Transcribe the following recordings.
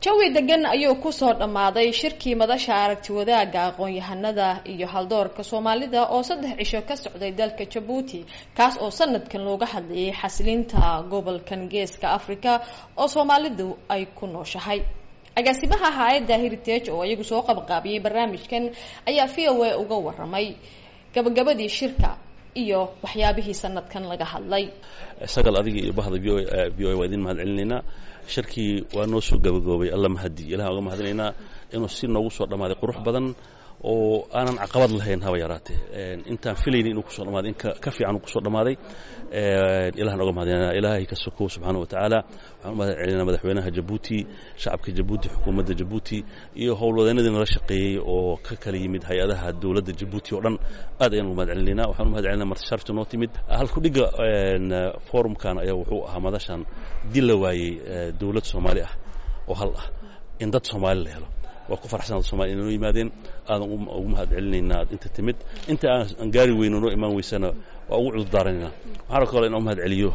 jawi degan ayuu kusoo dhammaaday shirkii madasha aragti wadaagga aqoon-yahanada iyo haldoorka soomaalida oo saddex cisho ka socday dalka jabuuti kaas oo sanadkan looga hadlayay xasilinta gobolkan geeska africa oo soomaalidu ay ku nooshahay agaasimaha hay-adda heritage oo iyagu soo qabqaabiyey barnaamijkan ayaa v o a uga waramay gabagabadii shirka iyo waxyaabihii sanadkan laga hadlay sagal adiga iyo bahda v o a waa idin mahad celinaynaa shirkii waa noo soo gabagaboobay alla mahadi ilahan oga mahadinaynaa inuu si noogu soo dhammaaday qurux badan oo aanan caqabad lahayn haba yaraatee intaan filayni inuu kusoo dhamaaday in ka fiican uu kusoo dhammaaday ilahan oga mahadinayna ilaahay ka sokow subxaana wa tacaala waxaan u mahad celinaa madaxweynaha jabuuti shacabka jabuuti xukuumadda jabuuti iyo howlwadeenadii nala shaqeeyey oo ka kala yimid hay-adaha dowladda jabuuti oo dhan aad ayaan uga mahad celinayna waxaan u mahad celinaa marti sharafta noo timid halkudhigga forumkan ayaa wuxuu ahaa madashan dil la waayey dowlad soomaali ah oo hal ah in dad soomaali la helo waa ku farxsan dad somalia inay noo yimaadeen aadan ugu mahad celinaynaa ad inta timid inta aan gaari weyno noo imaan weysana waa ugu cudurdaaranayna waxaana kaloo inaan u mahad celiyo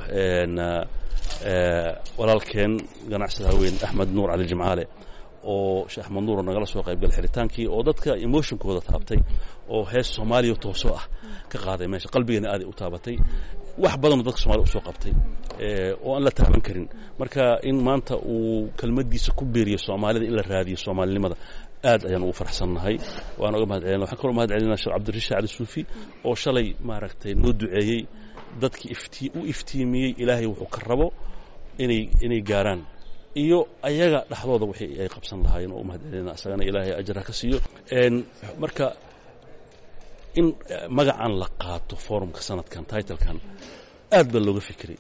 walaalkeen ganacsada haween axmed nuur cali jimcaale oo sheekh axmed nuuro nagala soo qaybgal xidritaankii oo dadka emotionkooda taabtay oo hees soomaaliya toosoo ah ka qaaday meesha qalbigeena aaday u taabatay wax badanoo dadka somalia usoo qabtay oo aan la taaban karin marka in maanta uu kelmaddiisa ku beeriyo soomaalida in la raadiyo soomaalinimada aad ayaan ugu farxsannahay waan oga mahad celina waxaan kaloo mahad celinaa sheekh cabdirashiid cali suufi oo shalay maaragtay noo duceeyey dadkii iftii u iftiimiyey ilaahay wuxuu ka rabo inay inay gaaraan iyo ayaga dhexdooda wixii ay qabsan lahaayeen oo u mahad celina isagana ilaahay ajra ka siiyo marka in magacan la qaato forumka sanadkan titlekan aad baa looga fikiray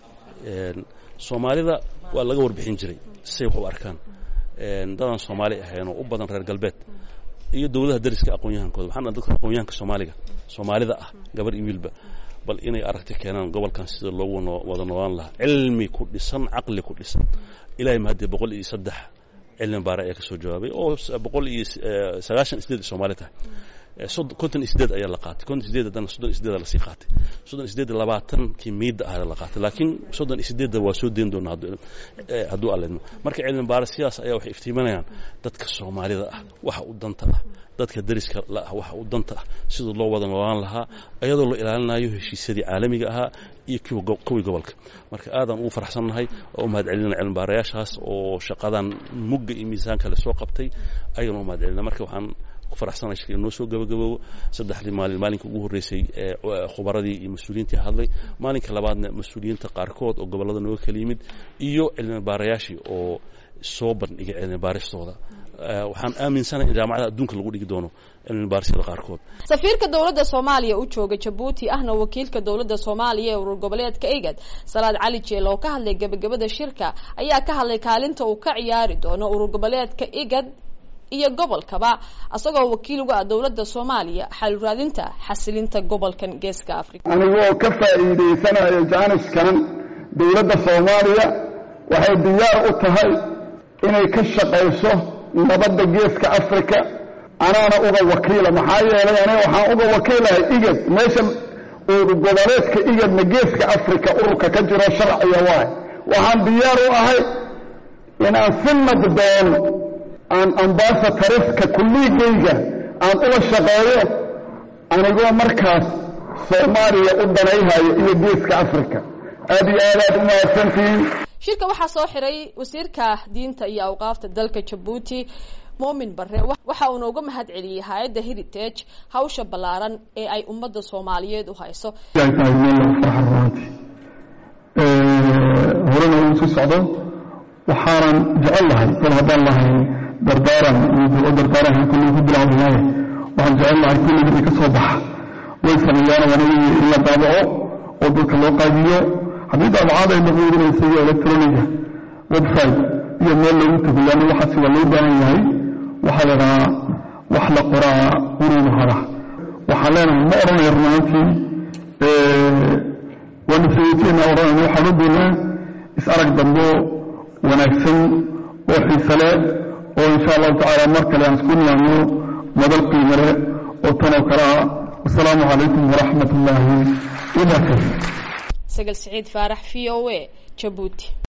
soomaalida waa laga warbixin jiray say wax u arkaan dadaan soomaali ahayn oo u badan reer galbeed iyo dowladaha dariska aqoon-yahankooda waxaan dadka aqoon-yahanka soomaaliga soomaalida ah gabar iyo wiilba bal inay aragti keenaan gobolkan sida loogu wada noolaan lahaa cilmi ku dhisan caqli ku dhisan ilahay mahadee boqol iyo saddex cilmi baare ayaa ka soo jawaabay oo boqol iyo sagaashan isdeed soomaali tahay konton isdeed ayaa la qaatay konton isdeed haddana soddon isdeeda lasii qaatay soddon isdeed labaatankii miidda ah la qaatay laakiin soddon isdeedda waa soo deyn doonaa hadduu alleedmo marka cilmi baare sidaas ayaa waxay iftiiminayaan dadka soomaalida ah waxa u danta ah dadka dariska la ah waxa u danta ah siduu loo wada noolaan lahaa iyadoo la ilaalinayo heshiisyadii caalamiga ahaa iyo kuwii gobolka marka aadaan ugu farxsannahay oo u mahad celinaa cilmi baarayaashaas oo shaqadan mugga iyo miisaanka le soo qabtay ayaan u mahad celina marka waxaan faraxsana shirka noo soo gabagaboobo saddexdii maalin maalinka ugu horreysay khubaradii iyo mas-uuliyiintii hadlay maalinka labaadna mas-uuliyiinta qaarkood oo gobollada nooga kala yimid iyo cilmi baarayaashii oo soo bandhigay cilmi baaristooda waxaan aaminsanahay in jaamacada adduunka lagu dhigi doono cilmi baarisyada qaarkood safiirka dowladda soomaaliya u jooga jabuuti ahna wakiilka dowladda soomaaliya ee urur goboleedka igad salaad cali jeel oo ka hadlay gabagabada shirka ayaa ka hadlay kaalinta uu ka ciyaari doono urur goboleedka igad iyo gobolkaba asagoo wakiil uga ah dowladda soomaaliya xaluraadinta xasilinta gobolkan geeska africa anigoo ka faa'iidaysanayo jaaniskan dowladda soomaaliya waxay diyaar u tahay inay ka shaqayso nabadda geeska africa anaana uga wakiila maxaa yeelay aniga waxaan uga wakiilahay igad meesha urur goboleedka igadna geeska africa ururka ka jiro sharciga waay waxaan diyaar u ahay inaan si nabdoon aan ambasatoriska kulligayga aan ula shaqeeyo anigoo markaas soomaaliya u danayhayo iyo geeska africa aad iyo aad aad u mahadsantihiin shirka waxaa soo xiray wasiirka diinta iyo awqaafta dalka jabuuti muumin bare waxa uuna uga mahad celiyey hay-adda heritage hawsha ballaaran ee ay ummadda soomaaliyeed u hayso horena uu sii socdo waxaanan jecel lahay dal haddaan lahayn dardaaran iyo duco dardaaran kulli ku bilaawdanaye waxaan jecel lahay kulliga i ka soo baxa way sameeyaan wanagi in la daabaco oo dadka loo qaadiyo haddii daabacaad ay noqoodinaysa iyo electroniga website iyo meel lagu tago leanna waxaasi waa loo baahan yahay waxaa la dhahaa wax la qoraa quruudu hada waxaan leenahay ma odhanayo runaantii waana sayidteena odhanayna waxaan u doonaa is arag dambo wanaagsan oo xiise leh oo insha allahu tacaala mar kale aan isku niyaano madal qiimo leh oo tanoo kale ah wasalaamu calaykum waraxmat ullaahi wabarakatu sagal siciid faarax v o a jabuuti